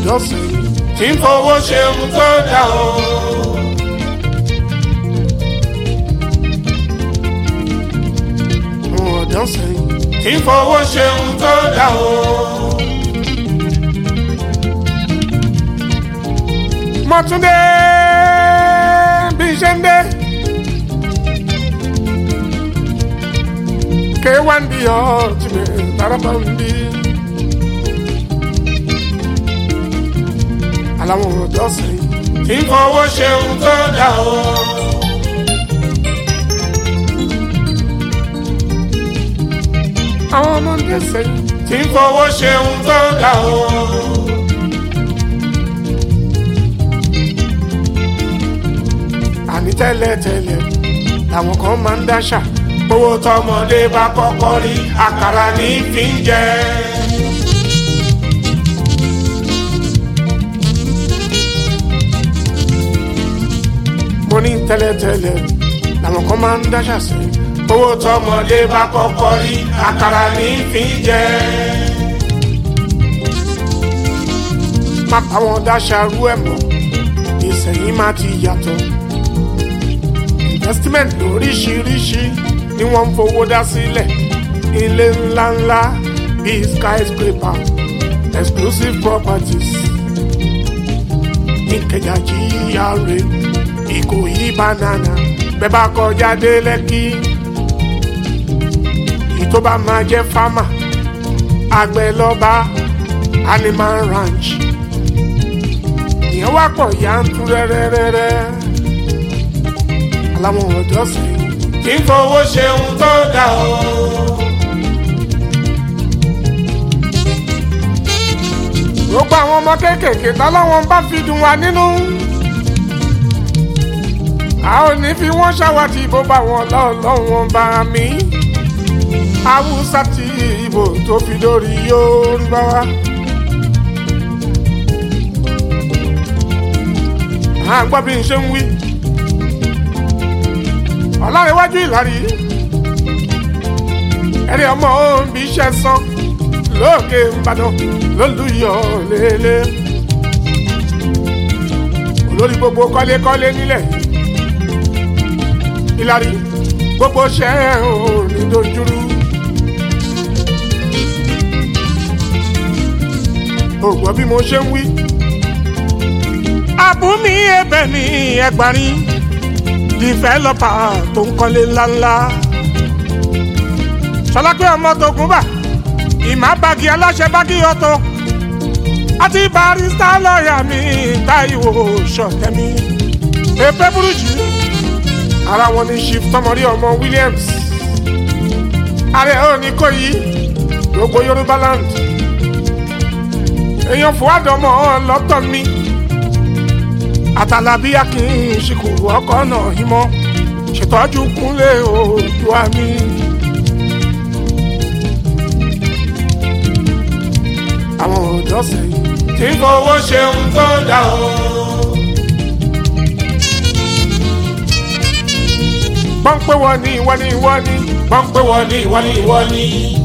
ọ̀dọ́ sẹ́yìn tí ń fowó ṣe ohun tó dá o. àwọn ọ̀dọ́ sẹ́yìn tí ń fowó ṣe ohun tó dá o. mọ̀túndé bí ṣe ń dé. K1 the ultimate Tarabambi. Aláwọn ọ̀dọ́ sẹ́yìn tí ń fowó ṣe ohun tó dá o. Àwọn ọmọdé sẹ́yìn tí ń fowó ṣe ohun tó dá o. Àní tẹ́lẹ̀tẹ́lẹ̀ làwọn kan máa ń dáṣà owó tọmọdé bá kọ́kọ́ rí àkàrà ní fi ń jẹ. mo ní tẹ́lẹ̀tẹ́lẹ̀ làwọn kan máa ń dáṣà sí owó tọmọdé bá kọ́kọ́ rí àkàrà ní fi ń jẹ. má bá wọn dáṣà rú ẹ̀ mọ́ ìsẹ̀yìn má ti yàtọ̀ investment lóríṣiríṣi ni wọ́n ń fowó dá sílẹ̀ ilé ńláńlá bíi skyscraper exclusive properties ìkẹjà GRA ìkòyí banana bẹ́ẹ̀ bá kọjá dé lẹ́kì ìtó bá máa jẹ́ fámà àgbẹ̀ lọ́ba animal ranch ìyẹn wá pọ̀ yantú rẹ́rẹ́rẹ́rẹ́ aláwọn ọ̀dọ́ sí kí n fowó ṣe ohun tó dá o. gbogbo àwọn ọmọ kéékèèké tọ́lọ́wọ́n bá fi dùn wá nínú. a ò ní fi wọ́n ṣàwátì bó bá wọn lọ́ọ̀lọ́wọ́n bá mi. haúsá ti ìbò tó fi dórí Yorùbá wa. à ń gbọ́ bí n ṣe ń wí. ọ̀làríwájú ìlàrí ẹ̀rí ọmọ òǹbí iṣẹ́ sán lókè ìbàdàn lólùyọ̀ lélẹ̀. olórí gbogbo kọ́lékọ́lé nílẹ̀ ìlàrí gbogbo ṣẹ́ ò ní dojúrú. ògbọ́n bí mo ṣe ń wí. àbúmi ẹ̀bẹ̀ ní ẹgbàrin dìfẹ́lọ́pà tó ń kọ́lé ńláńlá. sọlápẹ́ ọmọ tó gún bà ìmá bagi aláṣẹ bagi ọ̀tọ̀ àti barista lọ́ọ̀yà mi Táíwò Ṣọ̀tẹ́mi èpè burújí ara wọn ní chief tọmọrí ọmọ Williams ààrẹ òní kò yí gbogbo Yorùbá land èèyàn fòwádọ́mọ lọ́tọ̀ mi àtàlàbí akin ṣìkòrò ọkọ náà ìmọ̀ ṣètọ́jú kúnlé Oòduà mi. àwọn ọ̀dọ́ sẹ́yìn tí ń fowó ṣeun tó dá o. pọ́ńpẹ́ wọ ní ìwọ ní ìwọ ní. pọ́ńpẹ́ wọ ní ìwọ ní ìwọ ní.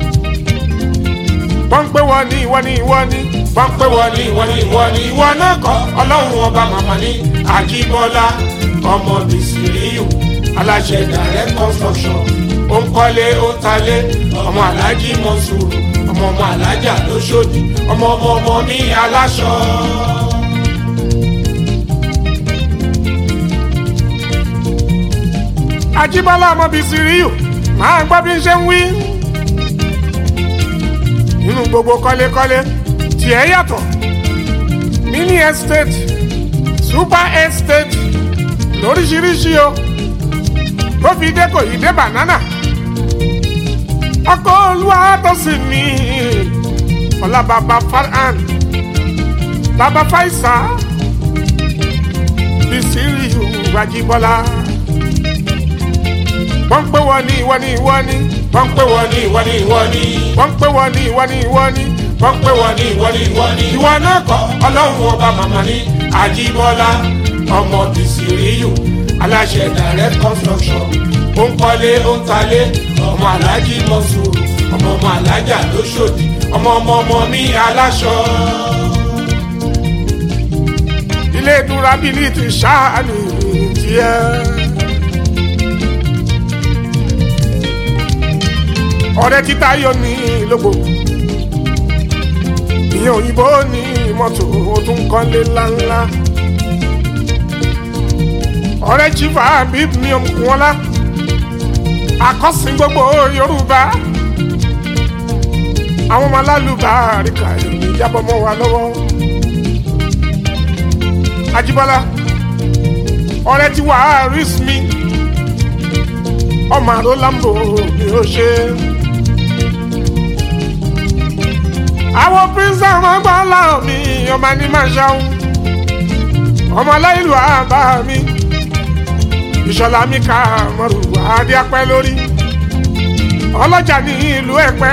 pọ́ńpẹ́ wọ ní ìwọ ní ìwọ ní. pọ́ńpẹ́ wọ ní ìwọ ní ìwọ ní. ìwọ náà kọ́ ọlọ́run ọba màmá ní àjíbọ́lá ọmọ bìsìríyù aláṣẹ direct construction ó ń kọ́lé ó ń talé ọmọ alájí mọ́sùrù ọmọ ọmọ alájà lóṣòdì ọmọ ọmọ ọmọ mi aláṣọ. Ajíbọ́lá ọmọ bíi siriyu máa ń gbọ́ bí n ṣe ń wí. nínú gbogbo kọ́lékọ́lé tiẹ̀ yàtọ̀ mini estate super estate lóríṣiríṣi o tó fi dé kò yí dé banana ọkọ olúwa tó sì ní ọlá bàbá farhan bàbá faisa bisiri wajibọlá wọ́n pè wọ́n ní ìwọ ní ìwọ ní wọ́n pè wọ́n ní ìwọ ní ìwọ ní wọ́n pè wọ́n ní ìwọ ní ìwọ ní wọ́n pè wọ́n ní ìwọ ní ìwọ ní ìwọ náà kọ́ ọlọ́run ọba màmá ní àjíbọ́lá ọmọ bisiriyu aláṣẹ direct construction ó ń kọ́lé ó ń talé ọmọ alájí mọ́sùrù ọmọ ọmọ alájà lóṣòdì ọmọ ọmọ ọmọ mi aláṣọ. ilé durability ṣáà ní tiẹ̀. ọ̀rẹ́ títa yọ ní lógbò ìyẹn òyìnbó ní mọ́tò ó tún kọ́lé ńláńlá ọ̀rẹ́ chief habib ní ọmọkùnwọ́lá akọ́sìn gbogbo yorùbá àwọn ọmọ alálùbá àríkà ìròyìn ìjábọ̀ mọ́ wa lọ́wọ́ Ajíbọ́lá ọ̀rẹ́ tí wàá rí mi ọmọ àrò lambo ni ó ṣe. àwọn pírísà wọn gbọ́ láwọn mi ọmọ ní máa ṣàwọn ọmọ aláìlú àbá mi ìṣọ̀lá mi ká mọ̀rù adé apẹ́ lórí ọlọ́jà ní ìlú ẹ̀pẹ́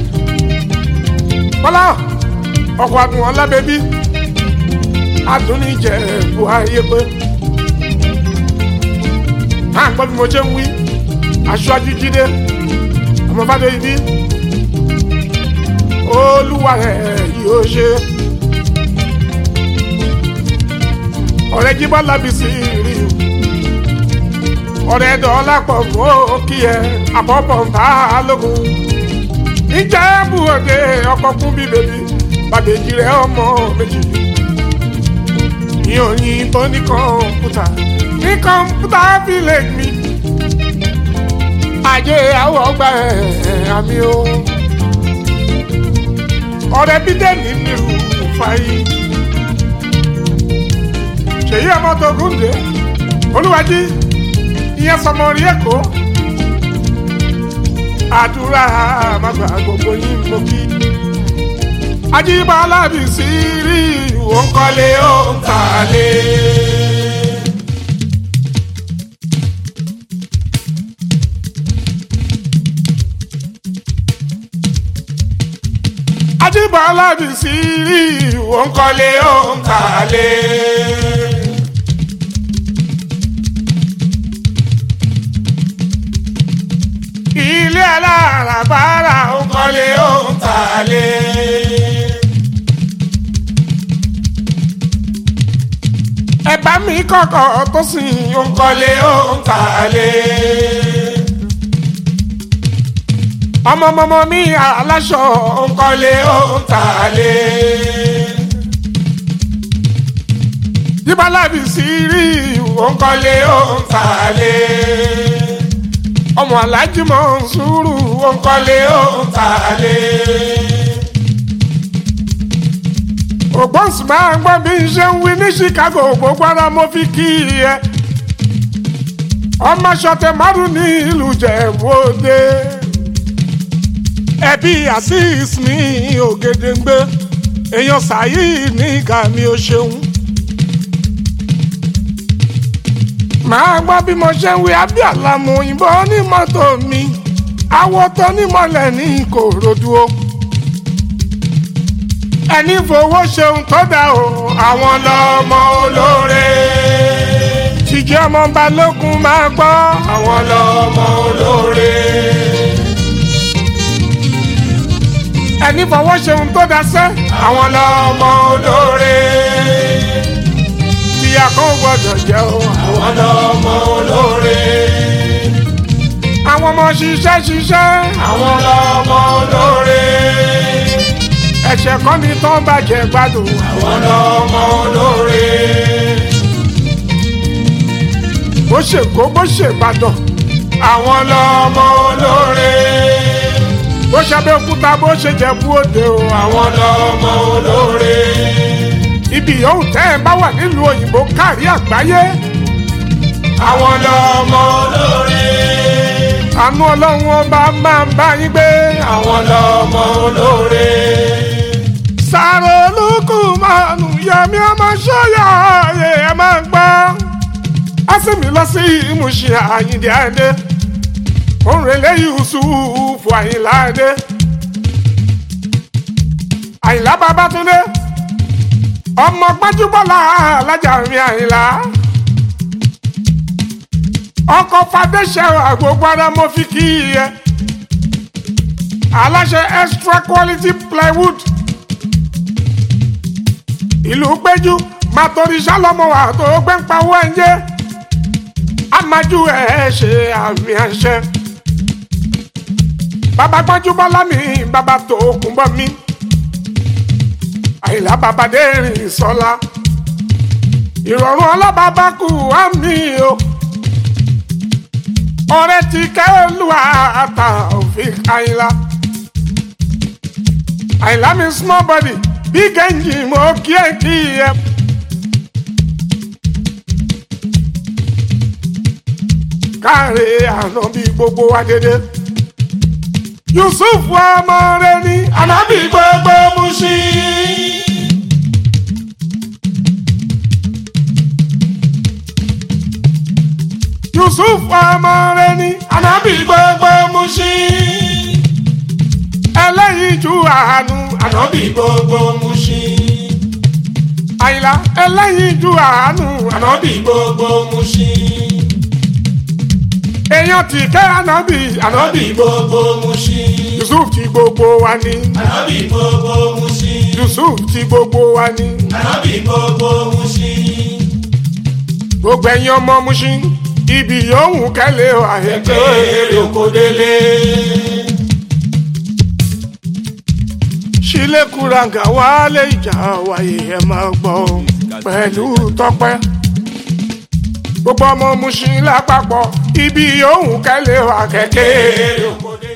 bọ́lá ọkọ̀ àdùn ọlábẹ́bí adúníjẹ bu ayé pé à ń gbọ́ bí mo ṣe ń wí aṣáájú jíde ọmọ bá dé ibi olúwa rẹ̀ yóò ṣe ọ̀rẹ́ jí bọ́lá bí sí rí o ọ̀rẹ́ dọ́là pọ̀ mọ́ kí ẹ àbọ̀bọ̀ ń bá a lógun níjẹ́ bú òde ọkọ̀ kún bí bèbí bàbèjì rẹ̀ ọmọ méjì ní òyìnbó ní kọ̀ǹpútà ní kọ̀ǹpútà village mi ajé àwọ̀ ọgbà ẹ̀ àmì o ọ̀rẹ́ bídẹ́ẹ̀nì nírú fàyè ṣèyí ọmọ tó gúndé olúwàjí ìyẹn sọmọ rí èkó àdúrà àmàgbà gbogbo yín mo kí ajíbọ́lá bí sí rí òun kọ́lé òun tàlé. ajíbọ́lá bí sí rí òun kọ́lé òun tàlé. ilé alárabára òun kọ́lé òun tàlé. ẹ̀bá mi kọ̀kọ̀ tó sìn òun kọ́lé òun tàlé. ọmọọmọ mi aláṣọ òun kọ́lé òun tàlé. jíbálábì sí rí òun kọ́lé òun tàlé ọmọ alájí mọ̀ ń sùúrù ó ń kọ́lé ó ń tàlé. ògbóǹsì máa ń gbọ́ bí n ṣe ń wí ní Chicago gbogbo ara mo fi kí ẹ. ọmọ ṣọtẹ márùn ní ìlú Jẹ̀bú Òde. ẹbí Azeez ní Ògèdèǹgbé èèyàn sàyí ní gàmí ó ṣeun. màá gbọ́ bí mo ṣe ń wí abíàlámù òyìnbó ní mọ́tò mi awọ tó nímọ̀lẹ̀ ní Ìkòròdú o. ẹni fowó ṣeun tó dá o àwọn lọ́mọ olóore. jíjẹ́ ọmọ balógun máa gbọ́ àwọn lọ́mọ olóore. ẹni fowó ṣeun tó dá sẹ́ àwọn lọ́mọ olóore ìyá kan gbọ́dọ̀ jẹ́ o. àwọn lọ́mọ olóore. àwọn ọmọ ṣiṣẹ́ ṣiṣẹ́. àwọn lọ́mọ olóore. ẹ̀ṣẹ̀ kan ní tán bàjẹ́ gbádùn. àwọn lọ́mọ olóore. bó ṣe kó bó ṣe ìbàdàn. àwọn lọ́mọ olóore. bó ṣe abẹ́òkúta bó ṣe jẹ̀bú òde o. àwọn lọ́mọ olóore ibi yòówù tẹ́ ẹ bá wà nílùú òyìnbó kárí àgbáyé. àwọn lọ́mọ olóore. àánú ọlọ́run ọba máa ń bá yín gbé. àwọn lọ́mọ olóore. sàrò olùkù mọ́nù yẹmi ọmọ sọ́yà ọ̀yẹ́ ẹ máa ń gbọ́. á sì mí lọ sí ìmúṣẹ àyìndí àyìndé. òǹrẹ̀lẹ̀ Yusuf àyìnlá àyìndé. àyìnlá Babátúndé ọmọ gbajúbọ́lá alájà mi àyìnlá ọkọ̀ fàdéṣẹ́ àgbègbè ara mo fi kí ẹ aláṣẹ extra quality plywood ìlú péjú àtòrìṣà lọmọ wa tó gbẹ́ ń pawó ẹ̀jẹ̀ amájú ẹ̀ ṣe àmì àṣẹ. bàbá gbọ́njú bọ́lá mi bàbá tó kún bọ́ mi àyìnlá bàbá dẹ́rìn sọ́lá ìrọ̀rùn ọlọ́bàbà kù á mi o ọ̀rẹ́ ti kẹ́lùwà àtà òfin àyìnlá àyìnlá mi small body big engine mo kí ẹ kí ẹ. káre àná bí gbogbo wa dédé yusuf ọmọ rẹ ní ànábì gbogbo Mushin. yusuf ọmọ rẹ ní ànábì gbogbo Mushin. ẹlẹ́yinjú àánú ànábì gbogbo Mushin. àyìnlá ẹlẹ́yinjú àánú ànábì gbogbo Mushin. èèyàn ti kẹ́ ànábì ànábì gbogbo Mushin. yusuf ti gbogbo wa ní Ànábì gbogbo Mushin. yusuf ti gbogbo wa ní Ànábì gbogbo Mushin. gbogbo ẹ̀yin ọmọ Mushin ibi yòówù kẹ́lẹ́ o àyẹ̀tẹ́ Èrè oko délé. ṣílẹ̀kùràǹgà wálé ìjà wáyé ẹ máa gbọ́ pẹ̀lú tọpẹ́ gbogbo ọmọ Mushin lápapọ̀ ibi yòówù kẹ́lẹ́ o àkẹ́kẹ́ Èrè oko délé.